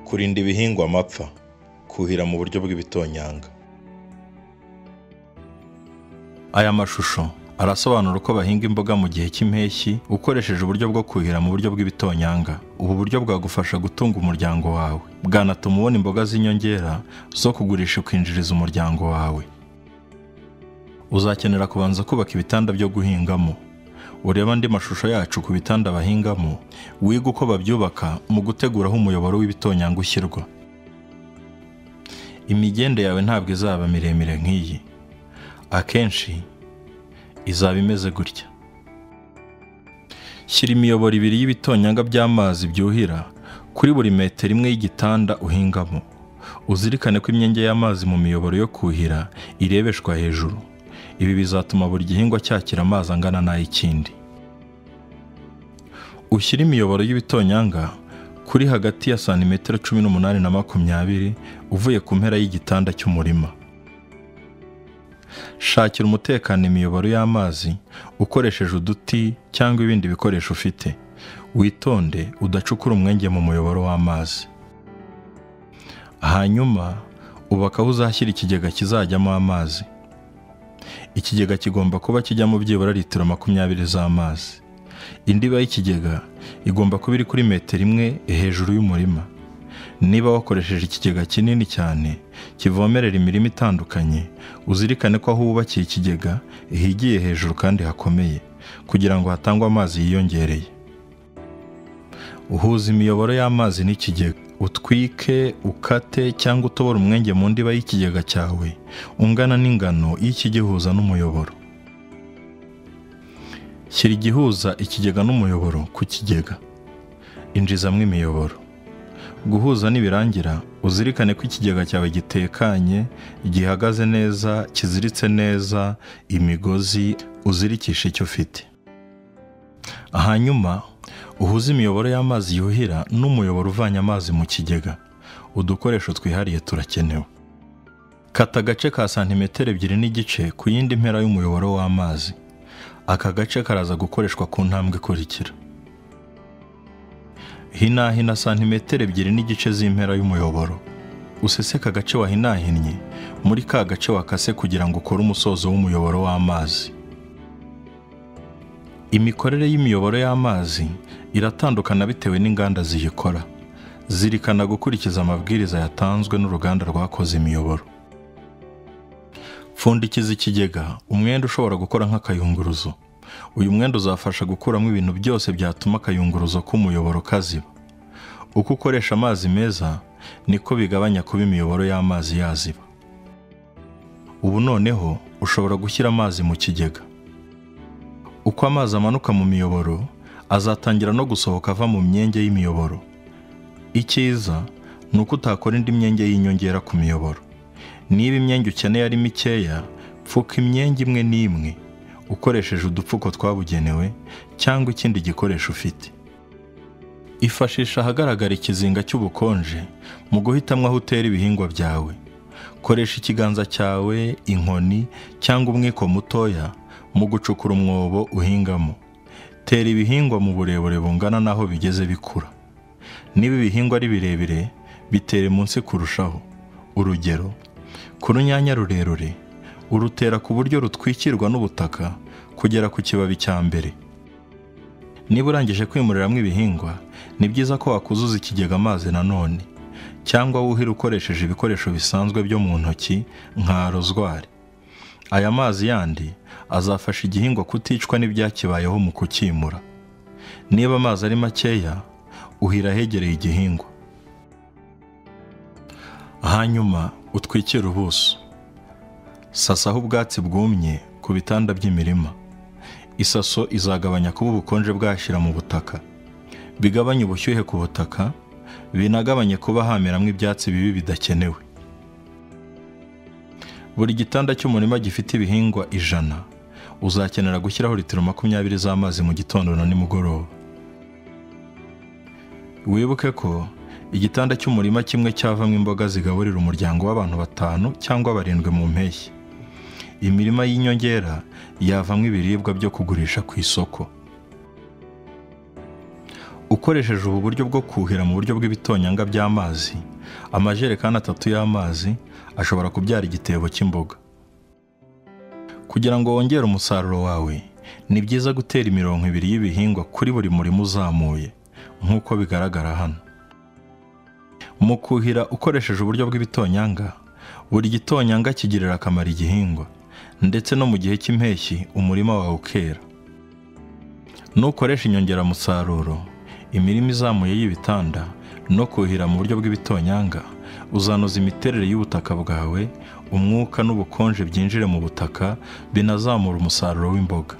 kurinda ibihingwa amapfa kuhira mu buryo bw'ibitonyanga aya mashusho arasobanura uko bahinga imboga mu gihe cy'impeshyi ukoresheje uburyo bwo kuhira mu buryo bw'ibitonyanga ubu buryo bwagufasha gutunga umuryango wawe bwanatuma ubona imboga z'inyongera zo kugurisha ukinjiriza umuryango wawe uzakenera kubanza kubaka ibitanda byo guhingamo urebe andi mashusho yacu ku bitanda bahingamo wiga uko babyubaka mu gutegura aho umuyoboro w'ibitonyanga ushyirwa imigende yawe ntabwo izaba miremire nk'iyi akenshi izaba imeze gutya shyira imiyoboro ibiri y'ibitonyanga by'amazi byuhira kuri buri metero imwe y'igitanda uhingamo uzirikane ko imyenge y'amazi mu miyoboro yo kuhira irebeshwa hejuru ibi bizatuma buri gihingwa cyakira amazi angana n'ay'ikindi ushyire imiyoboro y'ibitonyanga kuri hagati ya santimetero cumi n'umunani na makumyabiri uvuye ku mpera y'igitanda cy'umurima shakira umutekano imiyoboro y'amazi ukoresheje uduti cyangwa ibindi bikoresho ufite witonde udacukura umwenge mu muyoboro w'amazi hanyuma ubaka aho uzashyira ikigega kizajyamo amazi ikigega kigomba kuba kijyamo byibura litiro makumyabiri z'amazi indiba y'ikigega igomba kuba iri kuri metero imwe hejuru y'umurima niba wakoresheje ikigega kinini cyane kivomerera imirima itandukanye uzirikane ko aho wubakiye ikigega higiye hejuru kandi hakomeye kugira ngo hatangwe amazi yiyongereye uhuza imiyoboro y'amazi n'ikigega utwike ukate cyangwa utobore umwenge mu ndiba y'ikigega cyawe ungana n'ingano y'ikigihuza n'umuyoboro shyira igihuza ikigega n'umuyoboro ku kigega injizamo imiyoboro guhuza nibirangira uzirikane ko ikigega cyawe gitekanye gihagaze neza kiziritse neza imigozi uzirikisha icyo ufite hanyuma uhuze imiyoboro y'amazi yuhira n'umuyoboro uvanye amazi mu kigega udukoresho twihariye turakenewe kata agace ka santimetero ebyiri n'igice ku yindi mpera y'umuyoboro w'amazi aka gace karaza gukoreshwa ku ntambwe ikurikira hinahina santimetero ebyiri n'igice z'impera y'umuyoboro useseka agace wahinahinnye muri ka gace wakase kugira ngo ukore umusozo w'umuyoboro w'amazi imikorere y'imiyoboro y'amazi iratandukana bitewe n'inganda ziyikora zirikana gukurikiza amabwiriza yatanzwe n'uruganda rwakoze imiyoboro pfundikiza ikigega umwenda ushobora gukora nk'akayunguruzo uyu mwenda uzafasha gukuramo ibintu byose byatuma akayunguruzo k'umuyoboro kaziba uko ukoresha amazi meza niko bigabanya kuba imiyoboro y'amazi yaziba ubu noneho ushobora gushyira amazi mu kigega uko amazi amanuka mu miyoboro azatangira no gusohoka ava mu myenge y'imiyoboro icyiza ni uko utakora indi myenge y'inyongera ku miyoboro niba imyenge ukeneye ari mikeya pfuka imyenge imwe n'imwe ukoresheje udupfuko twabugenewe cyangwa ikindi gikoresho ufite ifashisha ahagaragara ikizinga cy'ubukonje mu guhitamo aho utera ibihingwa byawe koresha ikiganza cyawe inkoni cyangwa umwiko mutoya mu gucukura umwobo uhingamo tera ibihingwa mu burebure bungana n'aho bigeze bikura niba ibihingwa ari birebire bitere munsi kurushaho urugero ku runyanya rurerure urutera ku buryo rutwikirwa n'ubutaka kugera ku kibabi cya mbere niba urangije kwimuriramo ibihingwa ni byiza ko wakuzuza ikigega amazi nanone cyangwa wuhira ukoresheje ibikoresho bisanzwe byo mu ntoki nka rozwari aya mazi yandi azafasha igihingwa kuticwa n'ibyakibayeho mu kukimura niba amazi ari makeya uhira ahegereye igihingwa hanyuma utwikire ubuso sasaho ubwatsi bwumye ku bitanda by'imirima isaso izagabanya kuba ubukonje bwashyira mu butaka bigabanye ubushyuhe ku butaka binagabanye kuba hameramo ibyatsi bibi bidakenewe buri gitanda cy'umurima gifite ibihingwa ijana uzakenera gushyiraho litiro makumyabiri z'amazi mu gitondo na nimugoroba wibuke ko igitanda cy'umurima kimwe cyavamo imboga zigaburira umuryango w'abantu batanu cyangwa barindwi mu mpeshyi imirima y'inyongera yavamo ibiribwa byo kugurisha ku isoko ukoresheje ubu buryo bwo kuhira mu buryo bw'ibitonyanga by'amazi amajerekani atatu y'amazi ashobora kubyara igitebo cy'imboga kugira ngo wongere umusaruro wawe ni byiza gutera imirongo ibiri y'ibihingwa kuri buri murima uzamuye nk'uko bigaragara hano mu kuhira ukoresheje uburyo bw'ibitonyanga buri gitonyanga kigirira akamaro igihingwa ndetse no mu gihe cy'impeshyi umurima wawe ukera nukoresha inyongeramusaruro imirima izamuye y'ibitanda no kuhira mu buryo bw'ibitonyanga uzanoza imiterere y'ubutaka bwawe umwuka n'ubukonje byinjire mu butaka binazamura umusaruro w'imboga